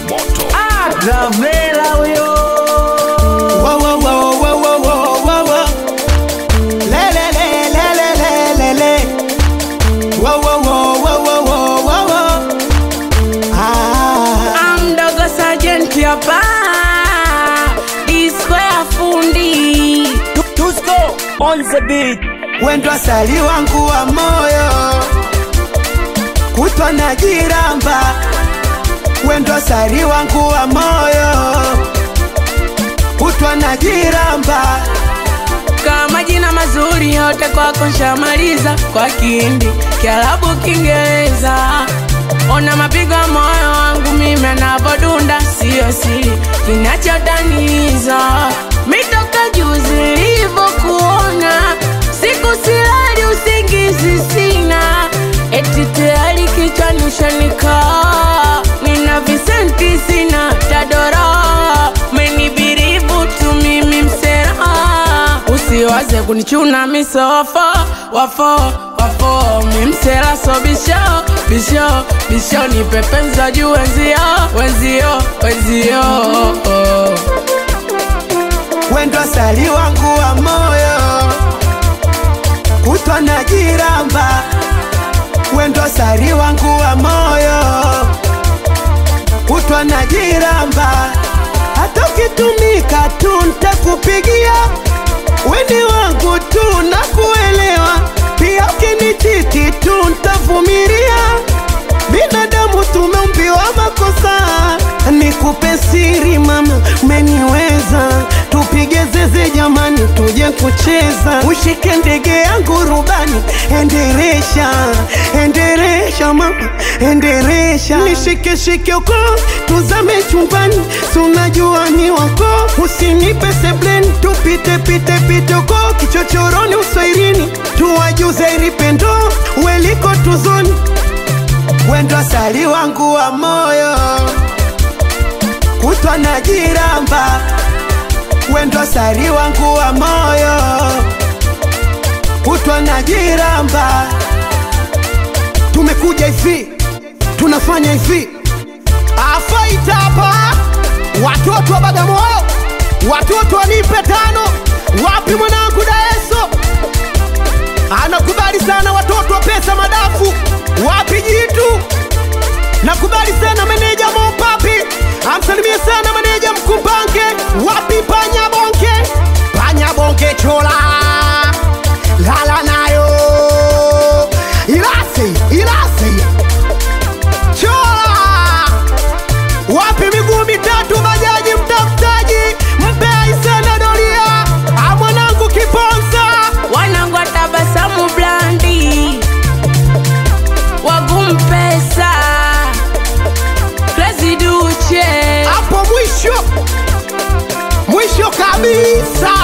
moto Ah, Gavela huyo Wow, wow, wow, wow, wow, wow, wow, wow. Le, le, le, le, le, le, le, le. Wow, wow, wow, wow, wow, wow, wow, wow. Ah, amdogo sajenti hapa disco ya fundi Tusko on the beat. wendo asali wangu wa moyo kutwa na jiramba wendo asali wangu wa moyo kutwa na jiramba kama jina mazuri yote kwako nshamaliza kwa kindi kiarabu kiingereza ona mapigo ya moyo wangu mimi anavodunda siyo siri kinachotaniza mitoka juzi ilivyokuona siku silali usingizi sina eti tayari kichwani ushanikaa nina visenti sina tadora menibiribu tu mimi msera usiwaze kunichuna misofo wafo wafo mimsela so bisho bisho bisho ni pepenza juu wenzio wenzio wenzio wendo asali wangu wa moyo kutwa na jiramba wendo asali wangu wa moyo kutwa na jiramba hata ukitumika tu ntakupigia weni wangu tu na kuelewa pia ukinichiti tu ntavumilia binadamu tumeumbiwa makosa nikupe siri mama umeniweza tupige zeze jamani tuje kucheza ushike ndege yangu rubani enderesha enderesha mama enderesha nishike shike uko tuzame chumbani sunajua ni wako usinipe sebleni tupite pite pite uko kichochoroni uswairini tuwajuze ilipendo weliko tuzoni wendo asali wangu wa moyo kutwa na jiramba wendo asali wangu wa moyo kutwa na jiramba tumekuja hivi tunafanya hivi afaita hapa watoto wa bagamoyo watoto wanipe tano wapi mwanangu daeso anakubali sana watoto wa pesa madafu wapi jitu nakubali sana meneja mopapi amsalimie sana meneja mkumbange wapi panya bonke panya bonke chola lala nayo ilase ilase chola wapi miguu mitatu bajaji mtafutaji mpe aisena doria amwanangu kiponza wanangu watabasamu blandi wagumpesa Crazy Duche hapo mwisho mwisho kabisa